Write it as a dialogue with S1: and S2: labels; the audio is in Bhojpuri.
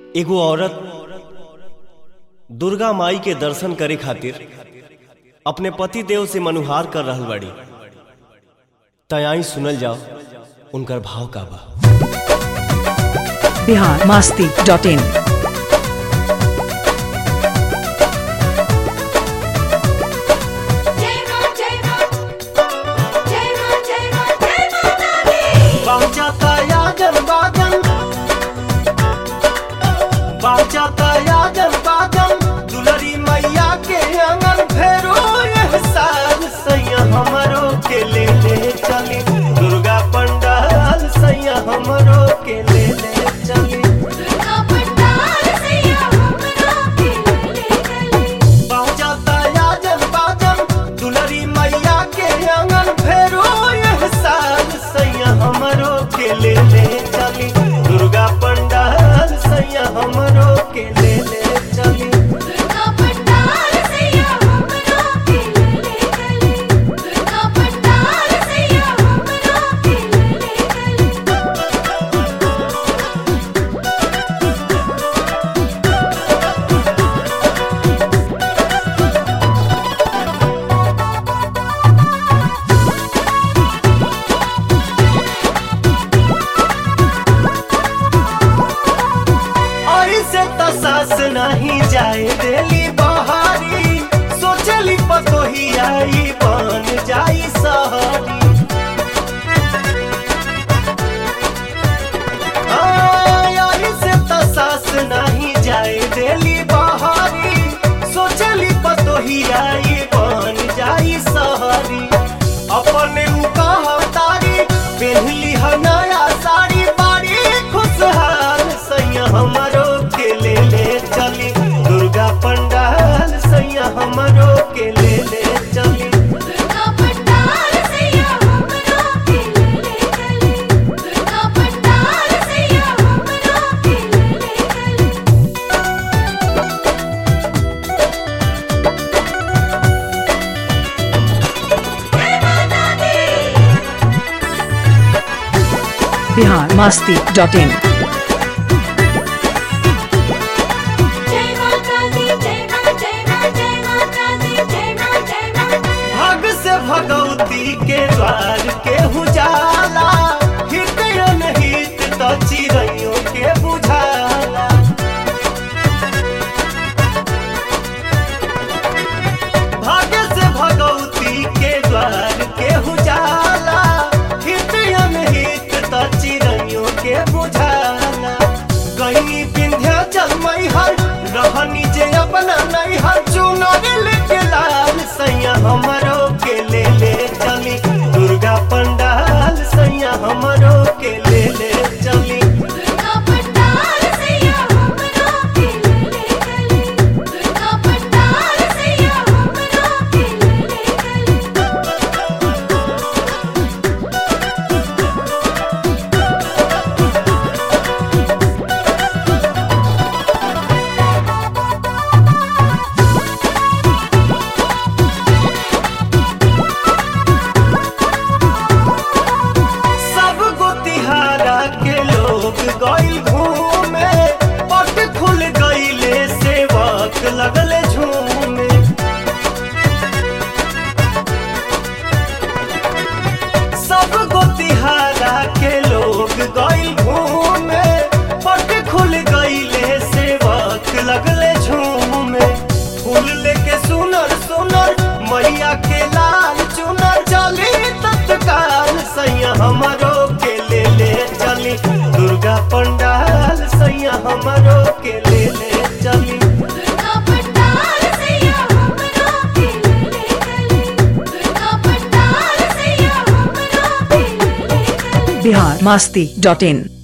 S1: एगो औरत दुर्गा माई के दर्शन करे खातिर अपने पति देव से मनुहार कर रहल बाड़ी तयाई सुनल जाओ उनकर भाव का बा
S2: बिहार मास्ती डॉट इन
S3: जय मां जय मां जय मां जय मां जय माता दी
S1: बाजाता यागन बागन बाजाता यागन बागन दुलरी मैया के आंगन फेरो एहसान सैया हमरो के ले ले चली दुर्गा पंडाल सैया हमरो के ले ले चली
S3: दुर्गा पंडाल सैया हमरा के ले चली
S1: बाजाता यागन बागन दुलरी मैया के आंगन फेरो एहसान सैया हमरो के ले ले चली दुर्गा पंडाल सैया हमरो के ले ले चली
S3: दुर्गा पंडाल सैया हमरा के ले चली दुर्गा पंडाल सैया हमरा के ले चली
S1: ऐसे त सास नहीं जाए देली बहारी सोचली पतोही आई बन जाई सहरी ऐसे त सास नहीं जाए देली बहारी सोचली पतोही आई बन जाई सहरी अपने मुकाह तारी पहनली ह नया साड़ी बाड़ी खुशहाल सैया हमरो के ले ले चली दुर्गा पंडाल सैया हमरो के ले ले चली
S3: दुर्गा पंडाल सैया हमरा के ले चली दुर्गा पंडाल सैया हमरा के ले चली जय माता दी
S2: बिहार मास्ती डॉट इन
S3: जय माता दी जय मां जय मां जय माता दी जय मां जय मां
S1: भाग से भगवती के द्वार के उजाला हृदय हित तो चिड़ैयों के बुझाला भाग्य से भगवती के द्वार के उजाला हृदय हित तो चिड़ैयों के बुझाला गई विंध्याचल मैहर रहनी जे अपना नैहर चुनरी के लाल सैया हमरो के ले ले चली दुर्गा पंडाल सैया हमरो के ले ले चली
S3: दुर्गा पंडाल सैया हमरा के ले चली दुर्गा पंडाल सैया हमरा के ले चली
S1: सब गोतिहारा के लोग गइल घूमे पट खुल गइले सेवक लगले झूमे सब गोतिहारा के लोग गइल घूमे पट खुल गइले सेवक लगले झूमे फूल लेके सुनर सुनर मैया के लाल चुनर चली तत्काल सैया हमरो के ले ले चली दुर्गा पंडाल सैया हमरो के ले ले चली
S3: दुर्गा पंडाल सैया हमरा के ले चली दुर्गा पंडाल सैया हमरा के ले चली
S2: बिहार मास्ती डॉट इन